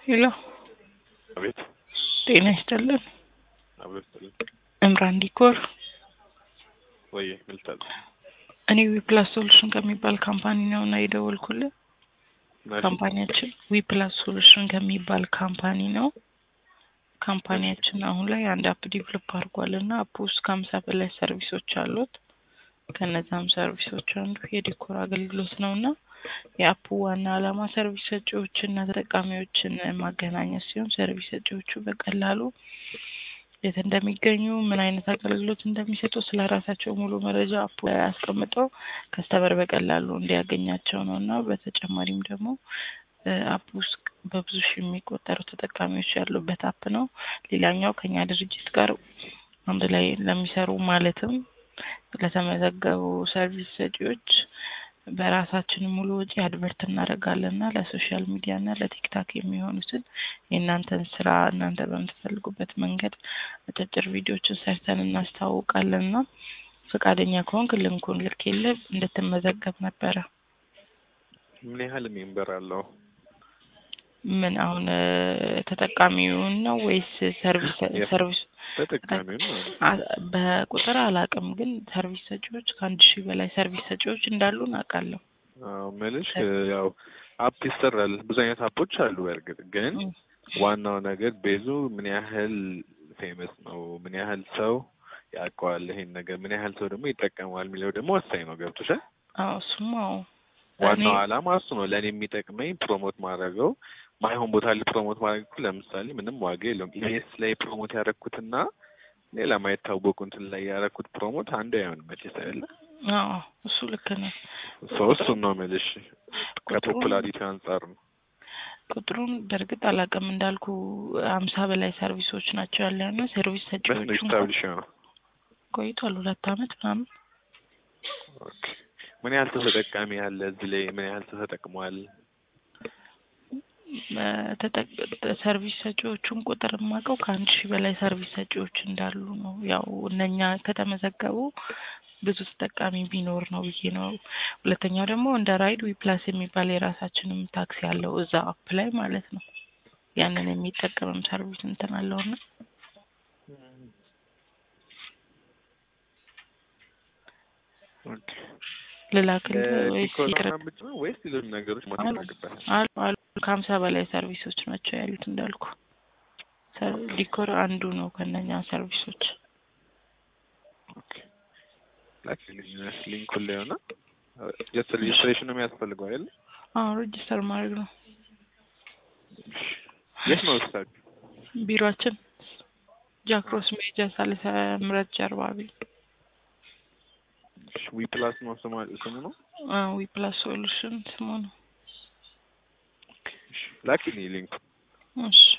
ሄሎ አቤት ጤና ይስጥልን። አቤት እምራን ዲኮር ወይ ምልታል እኔ ዊፕላስ ሶሉሽን ከሚባል ካምፓኒ ነው እና የደወልኩልህ ካምፓኒያችን ዊፕላስ ሶሉሽን ከሚባል ካምፓኒ ነው። ካምፓኒያችን አሁን ላይ አንድ አፕ ዲቨሎፕ አድርጓል እና አፕ ውስጥ ከሀምሳ በላይ ሰርቪሶች አሉት። ከነዛም ሰርቪሶች አንዱ የዲኮር አገልግሎት ነው እና የአፑ ዋና ዓላማ ሰርቪስ ሰጪዎችና ተጠቃሚዎችን ማገናኘት ሲሆን ሰርቪስ ሰጪዎቹ በቀላሉ የት እንደሚገኙ ምን አይነት አገልግሎት እንደሚሰጡ ስለ ራሳቸው ሙሉ መረጃ አፑ ላይ አስቀምጠው ከስተመር በቀላሉ እንዲያገኛቸው ነው እና በተጨማሪም ደግሞ አፕ ውስጥ በብዙ ሺህ የሚቆጠሩ ተጠቃሚዎች ያሉበት አፕ ነው። ሌላኛው ከኛ ድርጅት ጋር አንድ ላይ ለሚሰሩ ማለትም ለተመዘገቡ ሰርቪስ ሰጪዎች በራሳችን ሙሉ ወጪ አድቨርት እናደርጋለን እና ለሶሻል ሚዲያ እና ለቲክታክ የሚሆኑትን የእናንተን ስራ እናንተ በምትፈልጉበት መንገድ አጫጭር ቪዲዮችን ሰርተን እናስታውቃለን እና ፈቃደኛ ከሆንክ ልንኩን ልኬልህ እንድትመዘገብ ነበረ። ምን ያህል ሜምበር አለው? ምን አሁን ተጠቃሚውን ነው ወይስ ሰርቪስ ሰርቪስ ተጠቃሚውን ነው። በቁጥር አላውቅም፣ ግን ሰርቪስ ሰጪዎች ከአንድ ሺህ በላይ ሰርቪስ ሰጪዎች እንዳሉ አውቃለሁ። አዎ መልሽ ያው አፕ ይሰራል። ብዙ አይነት አፖች አሉ። በእርግጥ ግን ዋናው ነገር ቤዙ ምን ያህል ፌመስ ነው፣ ምን ያህል ሰው ያውቀዋል፣ ይሄን ነገር ምን ያህል ሰው ደግሞ ይጠቀመዋል የሚለው ደግሞ ወሳኝ ነው። ገብቶሻል? አዎ እሱም አዎ ዋናው ዓላማ እሱ ነው። ለእኔ የሚጠቅመኝ ፕሮሞት ማድረገው ማይሆን ቦታ ላይ ፕሮሞት ማድረግ እኮ ለምሳሌ ምንም ዋጋ የለውም። ኢቢኤስ ላይ ፕሮሞት ያደረኩትና ሌላ ማይታወቁ እንትን ላይ ያደረኩት ፕሮሞት አንዱ አይሆንም መቼስ አይደለ? አዎ እሱ ልክ ነው። ሰው እሱን ነው የምልሽ ከፖፑላሪቲ አንጻር ነው። ቁጥሩን በእርግጥ አላውቅም እንዳልኩ አምሳ በላይ ሰርቪሶች ናቸው ያለ እና ሰርቪስ ሰጪዎቹ ስታብሊሽ ነው ቆይቷል ሁለት አመት ምናምን። ኦኬ ምን ያህል ሰው ተጠቃሚ ያለ እዚህ ላይ ምን ያህል ሰው ተጠቅሟል? ሰርቪስ ሰጪዎቹን ቁጥር የማውቀው ከአንድ ሺህ በላይ ሰርቪስ ሰጪዎች እንዳሉ ነው። ያው እነኛ ከተመዘገቡ ብዙ ተጠቃሚ ቢኖር ነው ብዬ ነው። ሁለተኛው ደግሞ እንደ ራይድ ዊፕላስ የሚባል የራሳችንም ታክሲ አለው እዛ አፕ ላይ ማለት ነው። ያንን የሚጠቀምም ሰርቪስ እንትን አለውና ልላክልህ ወይስ ይቅርብ? ወይስ ሌሎች ነገሮች ማድረግበት አሉ አሉ ከሀምሳ በላይ ሰርቪሶች ናቸው ያሉት እንዳልኩ። ዲኮር አንዱ ነው ከነኛ ሰርቪሶች። ሊንኩን ላይ ሆነ ጀስት ሬጅስትሬሽን ነው የሚያስፈልገው አይደል? አዎ ሬጅስተር ማድረግ ነው። የት ነው ስታክ? ቢሮአችን ጃክሮስ ሜጃ ሳልሰ ምረት ጀርባ ቤት ዊ ፕላስ ነው ስሙ ነው? ዊ ፕላስ ሶሉሽን ስሙ ነው። ላኪኒ ሊንክ እሺ